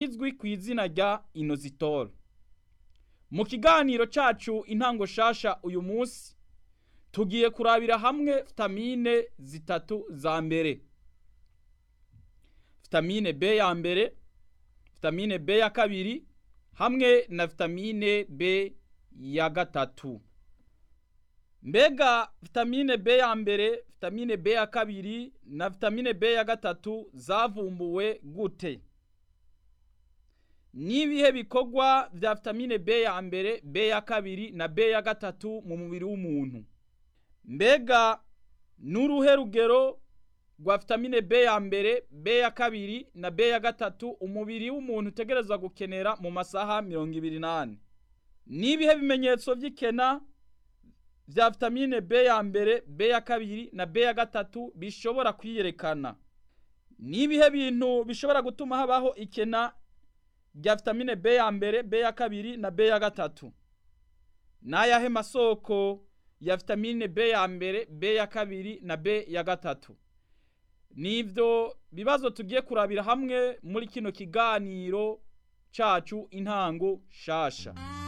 izwi ku izina rya inozitoro mu kiganiro cacu intango shasha uyu munsi tugiye kurabira hamwe vitamine zitatu za mbere vitamine B ya mbere vitamine B ya kabiri hamwe na vitamine B ya gatatu mbega vitamine B ya mbere vitamine B ya kabiri na vitamine B ya gatatu zavumbuwe gute n'ibihe bikorwa vya vitamine B ya mbere B ya kabiri na B ya gatatu mu mubiri w'umuntu mbega n'uruhe rugero rwa vitamine B ya mbere B ya kabiri na B ya gatatu umubiri w'umuntu utegerezwa gukenera mu masaha mirongo ibiri n'ane n'ibihe bimenyetso vy'ikena vya vitamine B ya mbere B ya kabiri na B ya gatatu bishobora kwiyerekana n'ibihe bintu bishobora gutuma habaho ikena rya vitamine B ya mbere B ya kabiri na B ya gatatu n'ayahe masoko ya vitamine B ya mbere B ya kabiri na B ya gatatu nivyo bibazo tugiye kurabira hamwe muri kino kiganiro cacu intango shasha